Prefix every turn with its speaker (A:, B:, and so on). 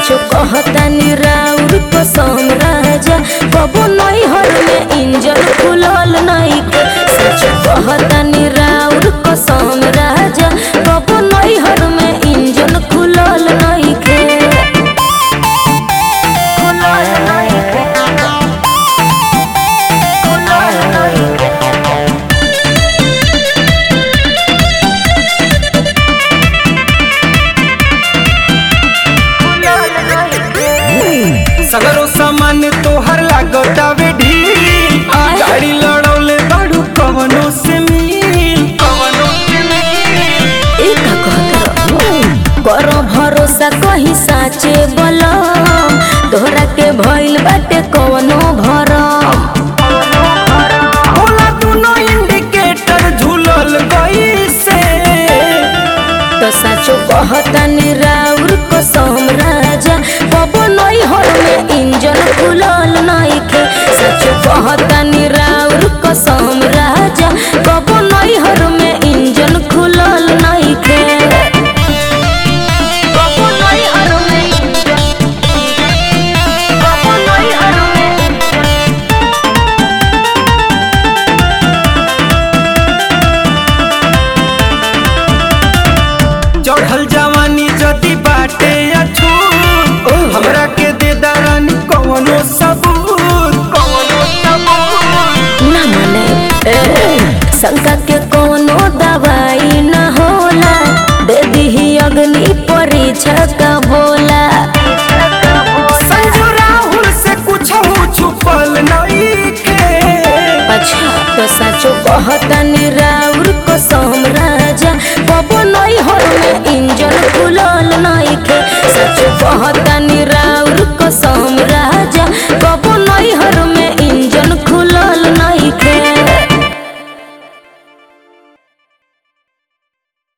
A: सचो कहतानी राउर कसम राजा कबो नहीं हर में इंजन खुलल नहीं के सचो कहतानी राउर कसम राजा कबो नहीं हर में इंजन खुलल नहीं के खुलल नहीं के खुलल नहीं के खुलल नहीं के
B: सगरो सामान तोहर लागतावे ढील
A: आय।
B: गाड़ी लड़ौले बाड़ू कवनो से मिल कवनो से मिल
A: ई का कहत रहो? करो भरोसा कहीं साचे बलम तोहरा के भइल बाटे कवनो भरम
B: होला दुनो इंडिकेटर झूलल गई से
A: तो साचो कहतानी राउर कसम राजा कबो नहीं हर में इंजन खुलल नहीं के साचो कहतानी राउर कसम राजा कबो नहीं हर में इंजन खुलल नहीं के कबो नहीं हर में इंजन कबो नहीं हर में इंजन
B: चढ़ल जवानी जदी बाटे अछू हमरा के दे दरानी कवनो सबूत कवनो सबूत
A: ना माने ए, शंका के कोनो दवाई न होला दे दीही अग्नि परीक्षा का बोला
B: संजू राहुल से कुछ छुपल नहीं के
A: अच्छा तो सचो कहतानी राउर कसम राजा कबो नहीं हर में इंजन खुलल नहीं के सचो कहता